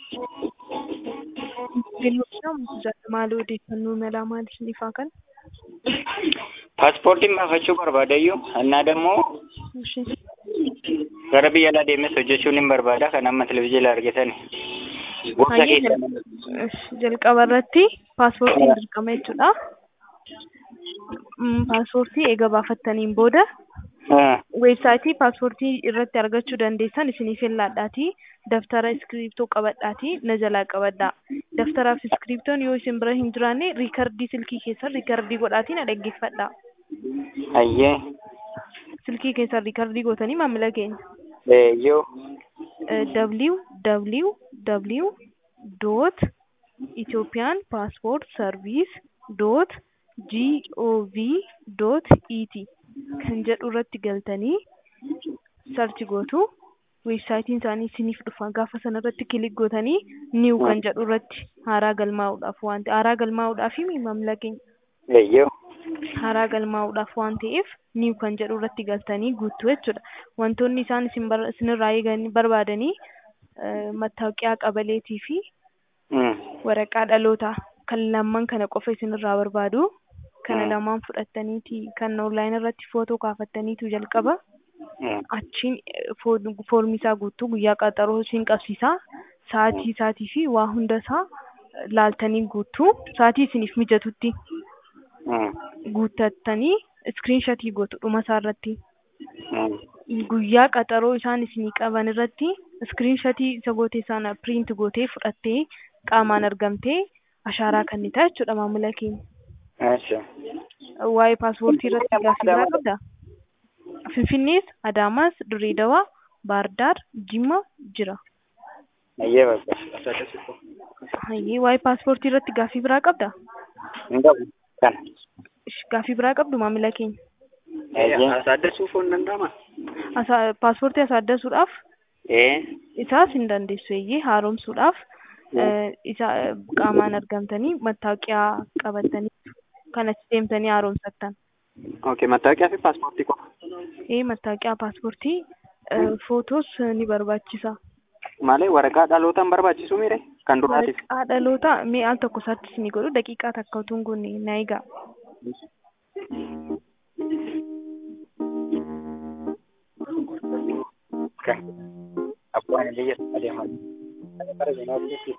Maal odeeffannoo imalaa maal isiniif haa kennu? Paaspoortiin baafachuu barbaadayyuu annaa dammoo Ishee gara biyya alaa deemes hojjechuun hin barbaada kan amma televizyiinii argitan. Gosa Hayyee keessan jal- jalqaba irratti paaspoortiin dirqama jechuudha. Mm, Paaspoortii eega baafattaniin booda weebsaayitii paaspoortii irratti argachuu dandeessan isiniif ilaalladhaatii daftara iskiriiptoo qabadhaatii na jalaa qabadhaa. Daftaraa fi iskiriiptoon yoo isin bira hin jiraanne riikardii silkii keessan riikardii godhaatii na dhaggeeffadhaa. hayyee Silkii keessan riikardii gootanii maamila keenya. eeyyoo www dot Ethiopian passport service dot gov dot et kan jedhu irratti galtanii sarchi gootu weebsaayitiin isaanii isiniif dhufa gaafa sana irratti kilik gootanii niw kan jedhu irratti haaraa galmaa'uudhaaf waan ta'e haaraa galmaa'uudhaaf maamila keenya eeyyoo haaraa galmaa'uudhaaf waan ta'eef niw kan jedhu irratti galtanii guuttu jechuudha. Wantoonni isaan isin bar- isinirraa eegan barbaadanii eh, mattaawoqiyaa qabaleetii fi Mm. waraqaa dhalootaa kan lamman kana qofa isinirraa barbaadu. Kana Mm. lamaan fudhattaniiti kan onlaayin irratti footoo kaafattaniitu jalqaba. Mm. Achiin eh, fo- foormii isaa guutuu guyyaa qaxaroo isin qabsiisaa. Sa'aatii isaatii fi waa hunda isaa eh, laaltanii guutuu. Sa'aatii isiniif mijatutti. Mm. guuttattanii iskiriinshatii gootu dhuma isaa irratti Mm. guyyaa qaxaroo isaan isinii qaban irratti iskiriinshatii isa goote sana piriint gootee fudhattee qaamaan argamtee ashaaraa kennita jechuudha maamila keenya. Acha. Waa'ee paaspoortii irratti gaaffii biraa qabdaa? Finfinnees, Adaamaas, Dirreedawaa, Baardaar, Jimma jira. Hayyee bakka. Hayyee waa'ee paaspoortii irratti gaaffii biraa qabdaa? Hin qabu. Kana. Ish, Gaaffii biraa qabdu maamila keenya. Hayyee. Asaadasuuf hin danda'ama? Asa- Paaspoortii asaadasuudhaaf Ee. isaas hin dandeessu eeyyee haaromsuudhaaf eh, isa eh, qaamaan argamtanii mattaawoqiyaa qabattanii kan achi deemtanii haaromsattan. Okay, mattaawoqiyaa fi paaspoortii qofa. Ee mattaawoqiyaa paaspoortii eh, footoos ni barbaachisa. Malee waraqaa dhalootaan barbaachisu mire kan duraatiif. Waraqaa dhaloota mee al tokko isaattis ni godhu daqiiqaa takka utuu hin goone na eegaa. Kan. Abbaan biyya adeemaa. Bara ganaa biyya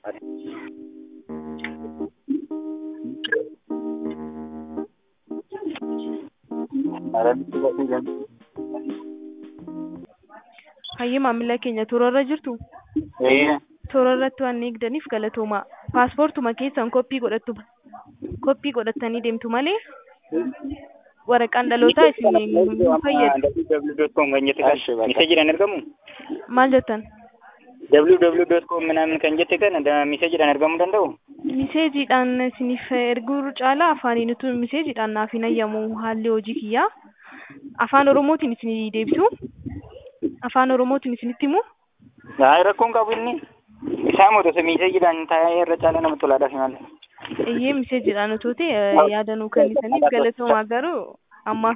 Hayyee maamila keenya toorarra jirtu Ee. toorarratti waan eegdaniif galatoomaa. Paaspoortuma keessan koppii godhattu koppii godhattanii deemtu malee waraqaan dhalootaa isin hin fayyadu. www.com kan jette Ashi, kan bakka. miseejiidhaan ergamu Maal jettan? www.com ምናምን kan jette kana da- miseejiidhaan ergamuu danda'u Miseejiidhaan isiniif erguu caalaa afaaniinitu miseejiidhaan naaf hin ayyamu haalli hojii kiyyaa. Afaan Oromootiin isinii deebisu. Afaan Oromootiin isinitti himu. Haa rakkoon qabu inni isaa mootota miseejiidhaan taa'ee irra caalaa nama tolaadhaaf malee. Iyyee miseejiidhaan otoo ta'e eh, yaada nuu kennisaniif galatoomaa garuu ammaaf